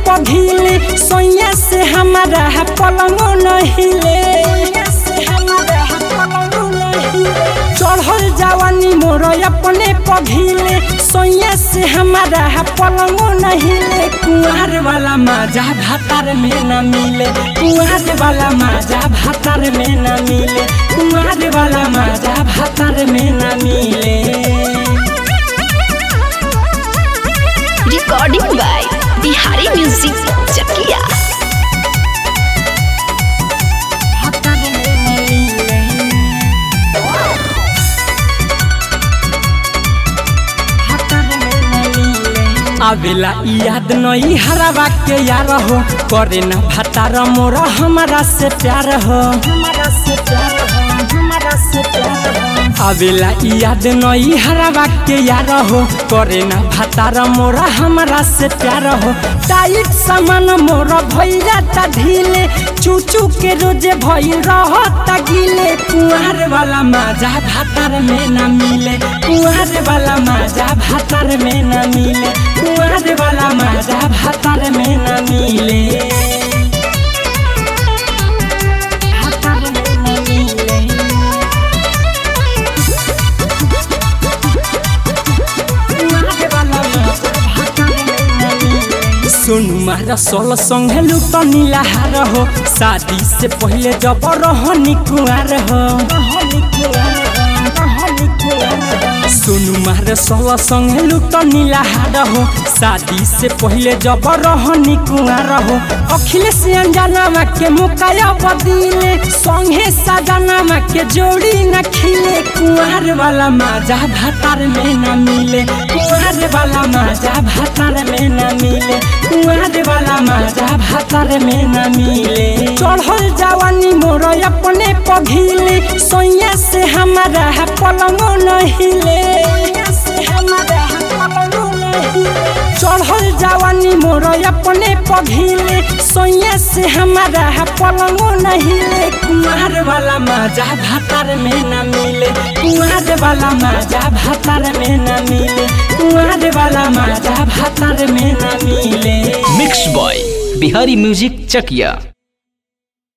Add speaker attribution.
Speaker 1: पघिले सोया से हमारा पलंगो नहिले चढ़ल जवानी मोर अपने पघिले सोया से हमारा पलंगो नहिले कुआर वाला माजा भातार में न मिले कुआर वाला माजा भातार में न मिले कुआर वाला माजा भातार में न मिले
Speaker 2: recording by Bihari music Chakia
Speaker 1: आवेला याद नहीं हरावा के यार हो करे न भतार मोरा हमारा से प्यार हो हमारा से प्यार हो हमारा से प्यार हो आवेला याद नहीं हरावा के यार हो करे न भतार मोरा हमारा से प्यार हो टाइट सामान मोरा भैया ता ढीले चूचू के रोजे भइल रहता गिले कुआर वाला माजा भातार में न मिले कुआर वाला माजा भातार में न मिले कुआर वाला माजा भातार में न मिले भातार में न मिले सोनू मारा सोल संगे लुट नीलाहार हो शादी से पहले जब रहनी कुआर हो सोनू मारे सोल संगे लुट नीलाहार हो शादी से पहले जब रहनी कुआर हो अखिलेश अंजनामा के मुकाया बदीले संगे सजनामा के जोड़ी न खिले कुआर वाला माजा भातार में न मिले कुआर वाला माजा भातार में न मिले कुआर वाला माजा भातार में न मिले चढ़ल जवानी मोर अपने पघिले सोया से हमारा पलंगो नहिले चढ़ल जवानी मोर अपने पघिले सोया से हमारा पलंगो नहिले कुमार वाला माजा भातार में न मिले कुमार वाला माजा भातार में न मिले कुमार वाला माजा भातार में न मिले
Speaker 3: mix by Bihari music Chakiya